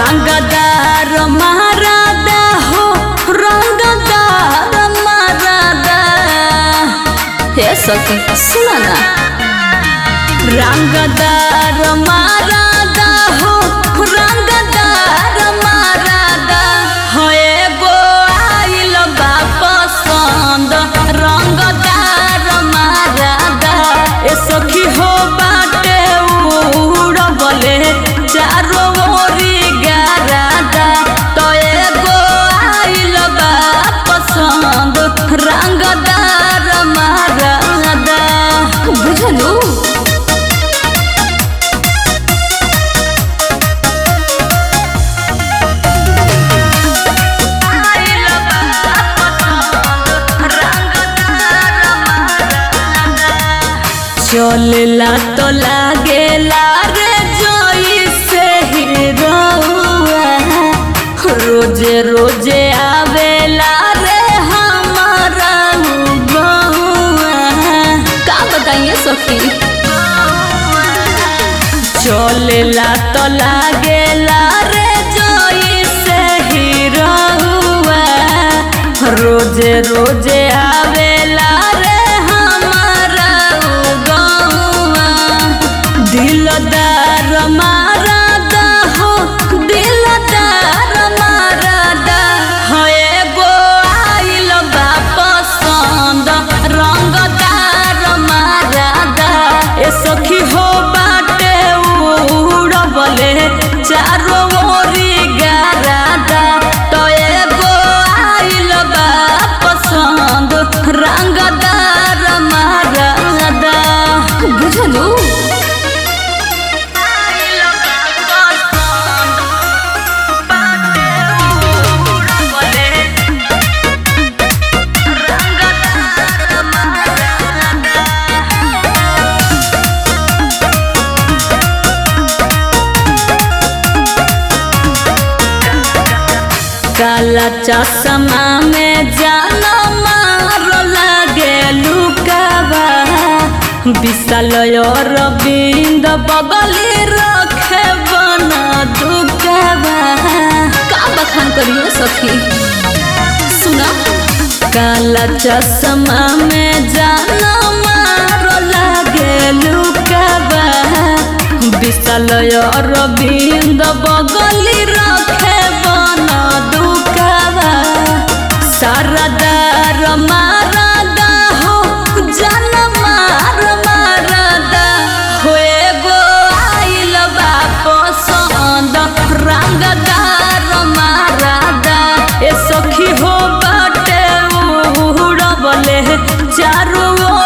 रंगदार मारादा हो रंगदार मारादा हे सखी सुना ना रंगदार मारादा हो रंगदार मारादा हो एगो आइल बा पसंद रंगदार मारादा ए सखी हो बाटे उड़बले चारो ओरी गारादा तो एगो आइल बा पसंद रंगदार मारादा बुझलू चलेला तो लागेला रे जोई से हीरोआ रोजे रोजे आवेला रे हमारा बउआ का बताइए सखी चलेला तो लागेला रे जोई से हीरोआ रोजे रोजे आवेला रे हमारा गौआ दिलदार मारादा हो दिलदार मारादा हो एगो आइल बा पसंद रंगदार मारादा ए सखी हो बाटे उड़बले चारो ओरी गारादा तो एगो आइल बा पसंद रंगदार मारादा बुझलू काला चश्मा में जाना मारो लागे लुकावा विशाल और बिंद बगली रखे बना दुकावा का बखान करियो सखी सुना काला चश्मा में जाना मारो लागे लुकावा विशाल और बिंद बगली रखे बना दुकावा सरदार मारादा हो जन मार मारादा हो एगो आइल बा पसंद रंगदार मारादा ए सखी हो बाटे उड़बले चारो